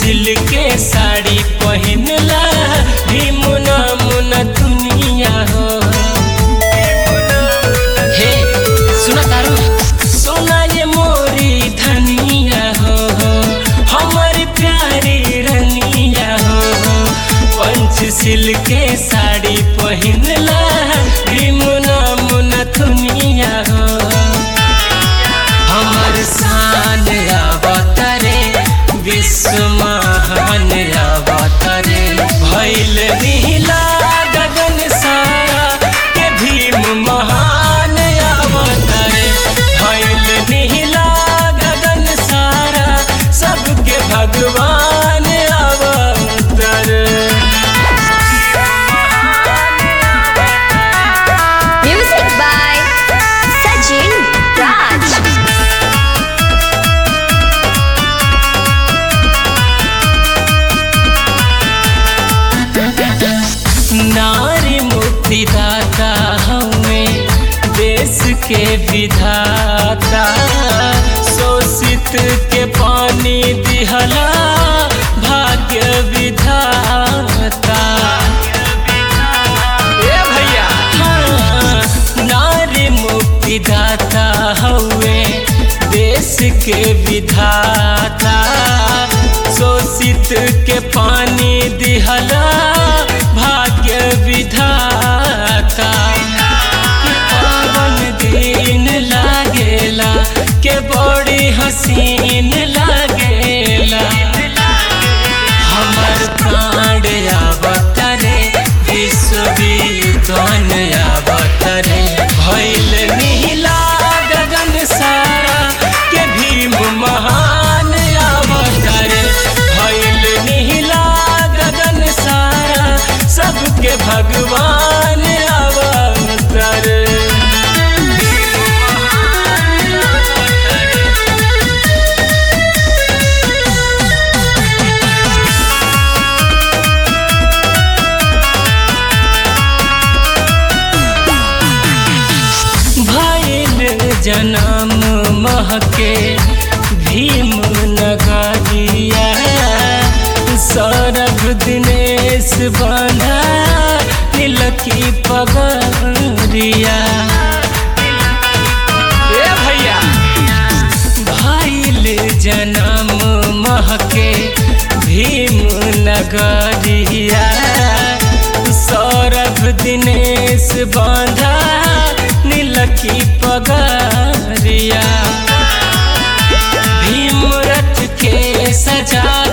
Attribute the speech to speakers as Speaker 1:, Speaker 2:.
Speaker 1: Silk के साड़ी पहिनला भीमुना मुना दुनिया हो हे सुना तारू सोना ये मोरी धनिया हो हमारी प्यारी रनिया हो पंचशील के साड़ी पहिनला भीमुना मुना दुनिया हो हमर शान अवतरे विश्व महान अवतरे भैल नीला गगन सारा के भीम महान अवतरे भैल नीला गगन सारा सबके भगवान अवतरे
Speaker 2: Music by Sajin Raj.
Speaker 1: नारी मुक्तिदाता हमें देश के विधाता शोषित के पानी दिहला भाग्य विधाता ए भैया हाँ, नारी मुक्तिदाता हवे देश के विधाता शोषित के पानी दिहला भाग्य विधाता के पावन दिन लागेला के बड़ी हसीन लागेला हमर प्राण अवतरे विश्व विद्वान अवतरे भैल नीला गगन सारा के भीम महान अवतरे भैल नीला गगन सारा सबके भगवान अवतरे भैल जनम महके भीम नगरिया सौरभ दिनेश बांधा तिलकी पगरिया ए भैया भैल जनम महके भीम नगरिया सौरभ दिनेश बांधा नीलकी पगरिया भीम रथ के सजा